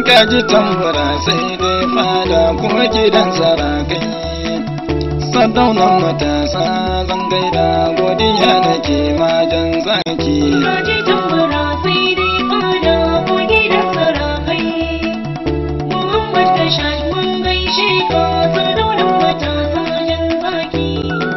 kaji tambura sai dai fada kuma gidan sarakai sadaunan matasa zan gaida godiya nake majan zaki Kaji tambura sai dai fada ko gidan sarakai. Muhammad Kashaj mun gaishe ka sardaunan matasa jan zaki.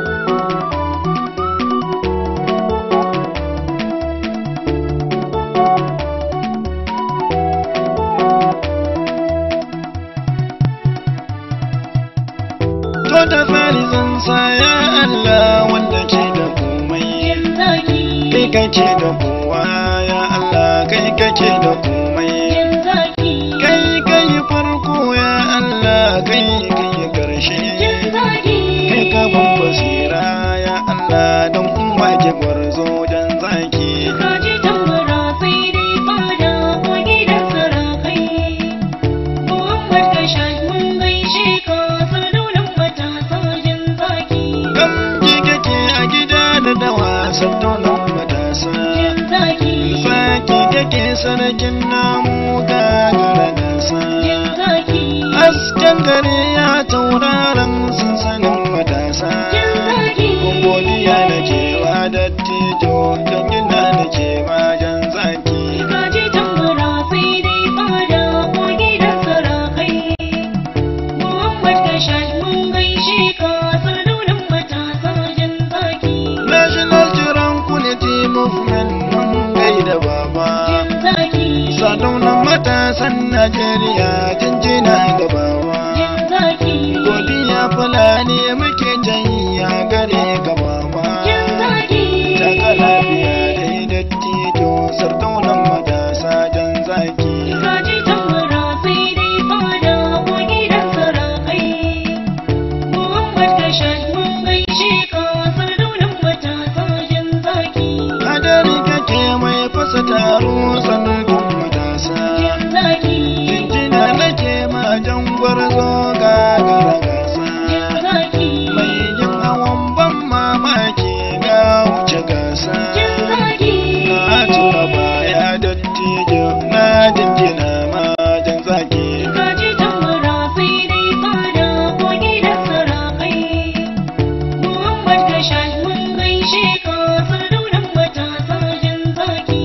to da fari zan saya Allah wanda ke da komai Jan zaki. kai kake da kowa ya Allah kai kake da komai Jan zaki. kai kai farko ya Allah kai kai karshe Jan zaki. kai ka ban basira ya Allah don umma ke gwarzo dan zaki Kaji tambura sai dai fada ko gidan sarakai. Muhammad Kashaj mun gaishe ka sardaunan matasa jan zaki. kam ji kake a gida da dawa sattonan matasa Jan zaki. saki kake sanakin namu gagara gasa Jan zaki. hasken gare ya tauraron sansanin matasa Jan zaki. godiya na kewa dattijo don gina na kewa jan zaki Kaji tambura sai dai fada ko gidan sarakai. Muhammad Kashaj mun gaishe ka sardaunan matasa jan zaki. national tranquility movement mun gaida baba Jan zaki. sadaunan matasan najeriya jinjina ga baba Jan zaki. godiya fulani muke jayya gare ka baba Jan zaki. Taka lafiya dai dattijo sardaunan matasa jan zaki Kaji tambura sai dai fada ko gidan sarakai. Muhammad Kashaj mun gaishe ka sardaunan matasa jan zaki. hadari kake mai fasa taro sanadin matasa Jan zaki. jinjina nake ma jan gwarzo gagara gasa Jan zaki. mai yin hawan ban mamaki ga wuce gasa Jan zaki. na tuna baya dattijo na jinjina ma jan zaki Kaji tambura sai dai fada ko gidan sarakai. Muhammad Kashaj mun gaishe ka sardaunan matasa jan zaki.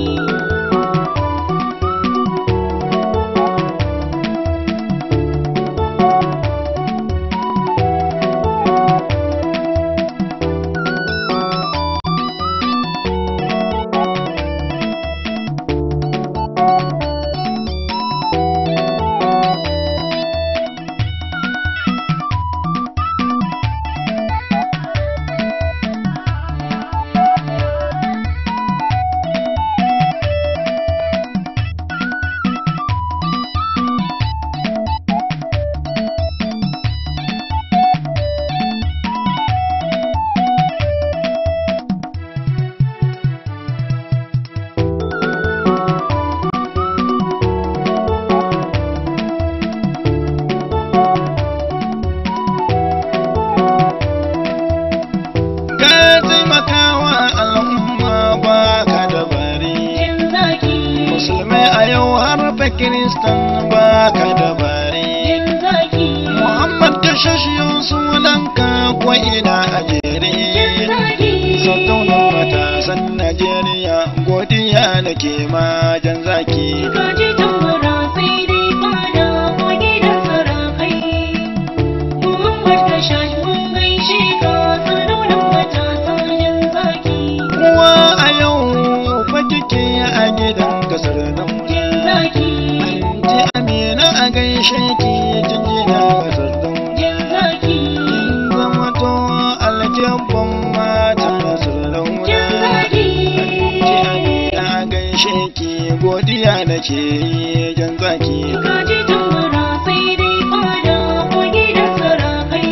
ka taimakawa al'umma ba ka da bari Jan zaki. musulmai a yau har fa kiristan ba ka da bari Jan zaki. muhammad ka shashiyo sunanka ko ina a jere Jan zaki. sautaunan matasan najeriya godiya nake ma jan zaki Kaji tambura sai dai fada ko gidan sarakai. Muhammad Kashaj mun gaishe ka sardaunan matasa jan zaki. Uwa a yau fa kike a gidan kasar dauna Jan zaki. Anti Amina a gaishe ki jinjina kasar dauna Jan zaki. Kin zama to aljabban mata kasar dauna Jan zaki. Anti Amina a gaishe ki godiya nake yi jan zaki Kaji tambura sai dai fada ko gidan sarakai.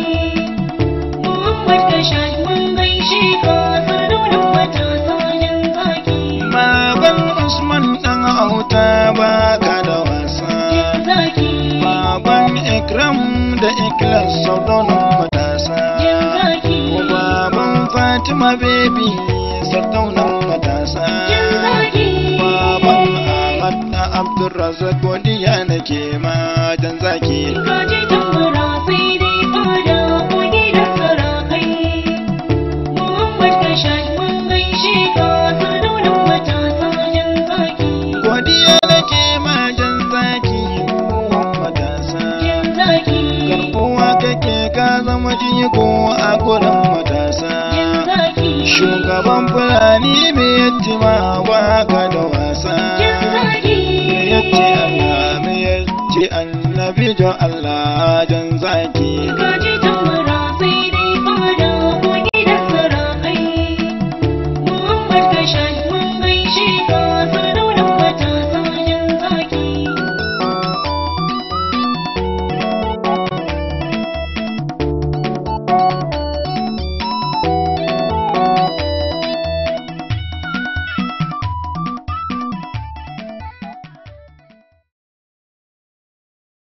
Muhammad Kashaj mun gaishe ka sardaunan matasa jan zaki. Baban Usman dan auta ba ka da wasa Jan zaki. Baban Ikram da Iklas saudanin matasa Jan zaki. Baban Fatima baby sardaunan matasa Jan zaki. Baban Ahmad da Abdulrazak godiya nake ma shugaban fulani me yatti ma waka da wasa jan zaki me yatti Allah me yatti annabi jo Allah jan zaki ga